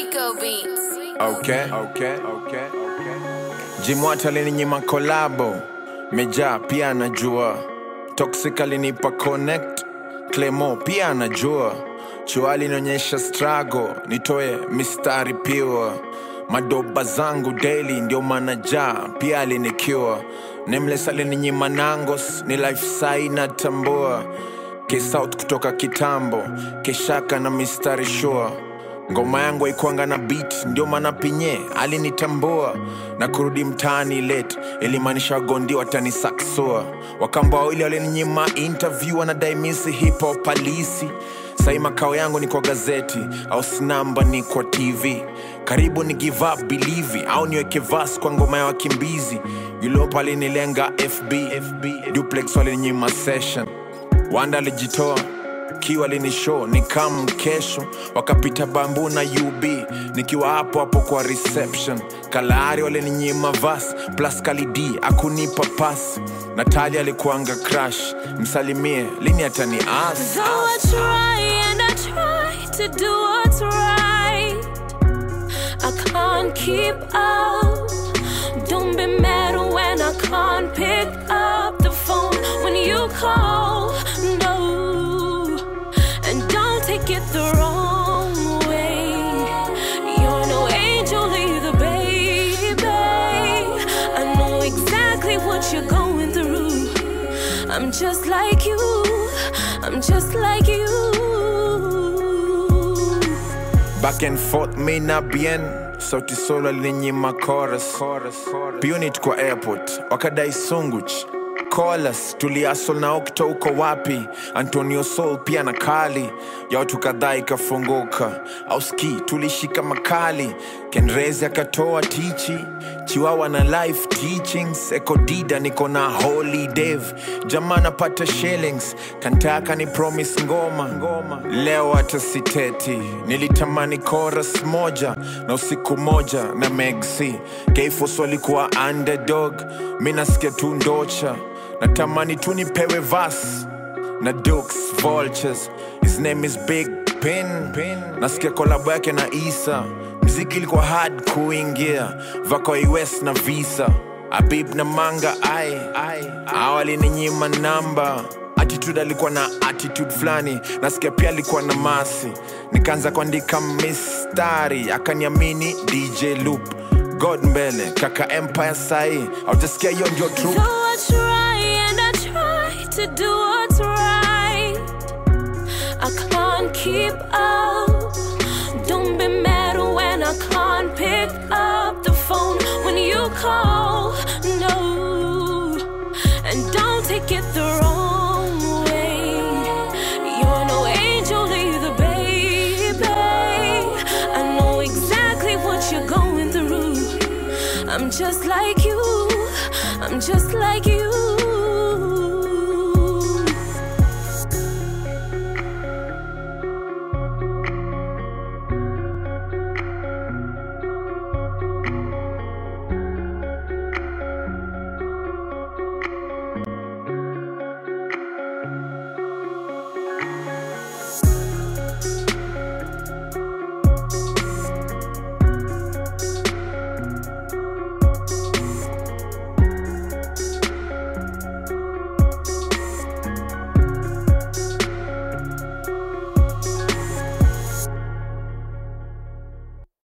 Rico Beats. Okay, okay, okay, okay. Jimwata alininyima kolabo, Meja pia anajua, Toxic alinipa connect, Clemo pia anajua, Chua alinionyesha struggle, nitoe mistari pure, madoba zangu daily ndio manaja pia alinikiwa, Nameless alininyima nangos, ni life sai natambua, K-South kutoka kitambo, Keshaka na mistari sure ngoma yangu haikuanga na beat ndio maana pinye alinitambua na kurudi mtaani late ilimaanisha wagondi watanisaksua wakamba wawili walininyima interview wanadai misi hip hop palisi sai makao yangu ni kwa gazeti au sinamba ni kwa tv karibu ni give up believe au niweke vas kwa ngoma ya wakimbizi yulopa alinilenga fb, FB. duplex walininyima session wanda alijitoa kiwa alinishow ni kam kesho wakapita bambu na ub nikiwa hapo hapo kwa reception kalahari walininyima vas plus kalidi akunipa pas natali alikuanga crash msalimie lini atani as So I try and I try to do what's right. I can't keep up. Don't be mad when I can't pick up the phone when you call. No, and don't take it the wrong way. You're no angel either, baby. I know exactly what you're going through. I'm just like you. I'm just like you. back and forth me na bien sauti solo alinyima chorus punit kwa airport wakadai sunguch colas tuliasol na okto uko wapi antonio sol pia na kali ya watu kadhaa ikafunguka auski tulishika makali kenrezi akatoa tichi chiwawa na life teachings ekodida niko na holy dev jamaa napata shillings kantaka ni promise ngoma leo hata siteti nilitamani chorus moja na usiku moja na megc keifos walikuwa underdog mi nasikia tu ndocha natamani tu nipewe vas na Dukes Vultures. His name is Big Pin. Nasikia kolabo yake na Isa. Mziki ilikuwa hard kuingia, vako US na Visa. Abib na Manga ai awali ni nyima namba attitude alikuwa na attitude fulani nasikia pia alikuwa na masi nikaanza kuandika mistari akaniamini dj loop god mbele kaka empire sai aujasikia hiyo ndio truth So I try and I try to do what's right. I can't keep up. Don't be mad when I can't pick up the phone when you call. No, and don't take it the wrong way. You're no angel either, baby. I know exactly what you're going through. I'm just like you. I'm just like you.